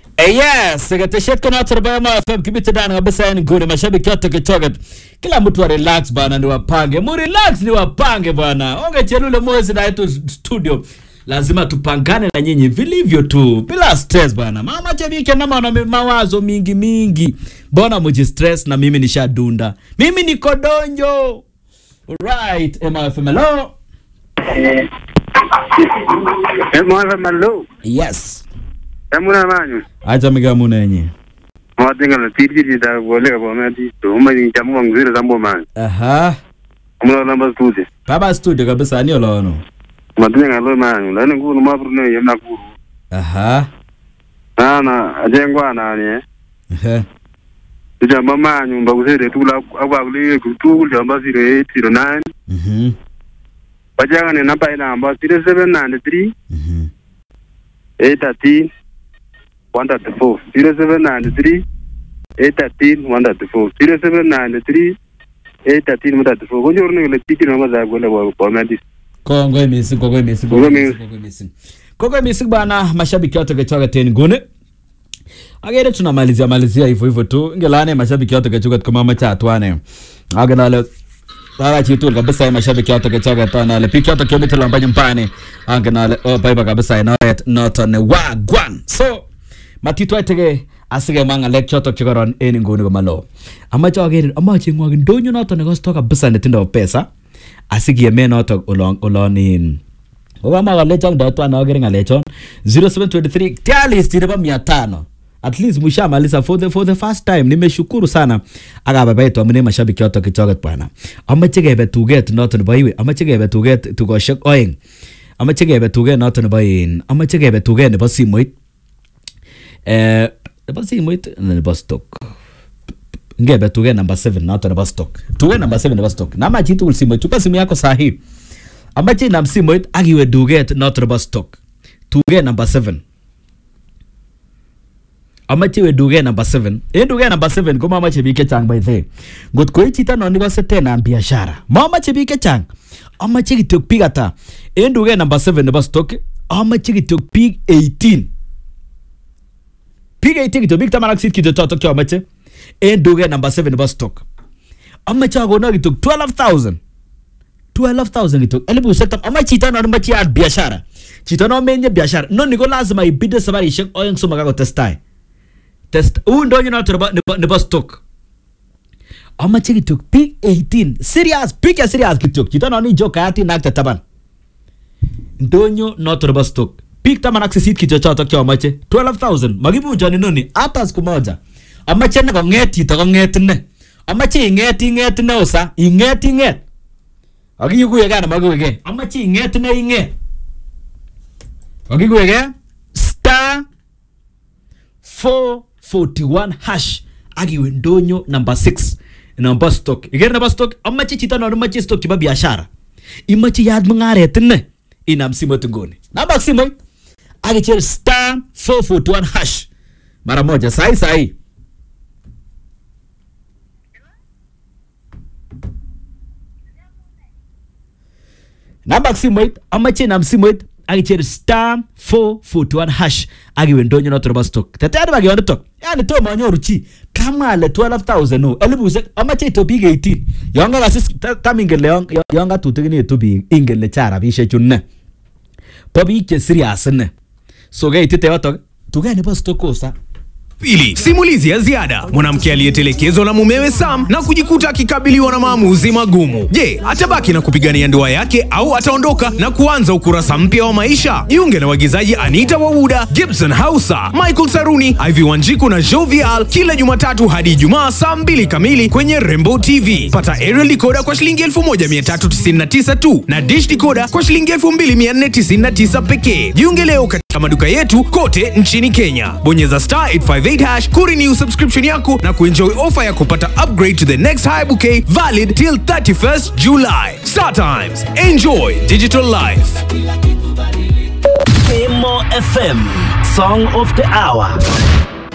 Eh, yes, ketesiet ko noto nebo Emo FM kibite ndani kabisa yani nguni mashabiki yote kichoket. Kila mtu wa relax bana ni wapange. Mu relax ni wapange bwana. Onge chelule mwezi na yetu studio. Lazima tupangane na nyinyi vilivyo tu bila stress bwana. Mama chabiki na maana mawazo mingi mingi. Mbona muji stress na mimi nishadunda. Mimi niko donjo. Right, Emo FM hello. Mwana malo, Yes. emuna manyu. Acha migamu nenye. Mwatinga na tiri tiri da gole ka bome di. To uma ni jamu wangu zile zambo man. Aha. Mwana namba studi. Baba studio kabisa ni olono. Mwatinga lo manyu. Lani ngunu mabru ne yemna kuru. Aha. Nana ajengwa nani eh. Ehe. Tujamba manyu mbagusere tula agwa kule kutu jamba 0809. Mhm. Bajanga ne namba ina amba 0793 Mhm. 813 134 0793 813 134 0793 813 134 konyoru ne kole tiki namba za gole wa bome di. Kongoi mising, kongoi mising, Kongoi kongoi mising. mising, kongoi mising. Kongoi mising bana, mashabiki wote kechoka teni gune. Agere tunamalizia malizia hivyo hivyo tu. Ingelane mashabiki wote kechoka kama macha atwane. Agenale Bara chitul kabisa ya mashabiki wote kechoka tana ale piki wote kiomita lamba nyumbani. Angenale oh bye kabisa ina not on wagwan. So matitwa tege asige manga lek chotok chikoron en nguni komalo. Amache ager amache ngwag ndonyo notok nekosto kabisa netindo pesa asikieme notok olon olon in Obama kalechon ndo twan agere ngalechon 0723 tialis nebo mia tano at least mushamaliza for the, for the first time nimeshukuru sana akabaibaitu amune mashabiki yoto kichoket bwana amache kebe tuget noto nebo iwe amache kebe tuget tugoshek oeng amache kebe tuget noto nebo in amache kebe tuget nebo simoit eh nebo simoit na nebo stock ngebe tuget number 7 noto nebo stock tuget number 7 nebo stock nama chitugul simoit chupa simu yako sahi amache inam simoit ak iwe duget noto nebo stock tuget number 7 amache iwe duget number 7 en duget number 7 komamache biik chechang by the way. ngot koi chito non ikose tenam biashara mamache biik chechang amache kityo biik ata en duget number 7 nebo stock amache kityo biik 18 biik 18 kityo biik taman ak sit kityo chotok chomoche en duget number 7 nebo stock amache akono kityo 12000 12,000 kityo elibushek tam ama chito non moche yat biashara chito non menye biashara noni ko lazima ibide sabarishek oeng somok akotestai test uu ndonyo noto nebo, nebo, nebo stock amache kityo biik 18 serious biik ya serious kityo chito non ijo kayatin ak tetaban ndonyo noto nebo stock biik taman ak sisit kityo chotok chomoche 12000 makibunjoni noni hata siku moja amache ne kong'et chito kong'et ine amache ing'et ing'et ine usa ing'et ing'et akikuye kana makiweke amache ing'et ine ing'et akikuweke star 441 hash akiwe ndonyo number 6 number stock iker nebo stock amache chito non imache stock chebo biashara imache yat mung'aret ine inam simoit nguni namba simoit akicher star 441 hash mara moja sahi sahi namba simoit amache inam simoit akicher star 441 hash akiwe ndonyo noto nebo stock teteyani bakiyonitok yani tomo anyoru chi kamwa ale 12000 o elibushek amache ito biik 18 yon kakasis ta- tam ingen le yon- yon katutikinitu biik ingen le cha rabishek chu ne bo biik che serious ine so keitite yotok tuget nebo stock kosa Pili, simulizi ya ziada. Mwanamke aliyetelekezwa na mumewe Sam na kujikuta akikabiliwa na maamuzi magumu. Je, atabaki na kupigania ndoa yake au ataondoka na kuanza ukurasa mpya wa maisha? Jiunge na waigizaji Anita Wawuda, Gibson Hausa, Michael Saruni, Ivy Wanjiku na Jovial kila Jumatatu hadi Ijumaa saa mbili kamili kwenye Rembo TV. Pata aerial decoder kwa shilingi 1399 tu na dish decoder kwa shilingi 2499 pekee. Jiunge leo katika maduka yetu kote nchini Kenya. Bonyeza star 858 hash kurenew subscription yako na kuenjoy ofa ya kupata upgrade to the next high bouquet valid till 31st July. Star Times. Enjoy digital life. Emo FM Song of the Hour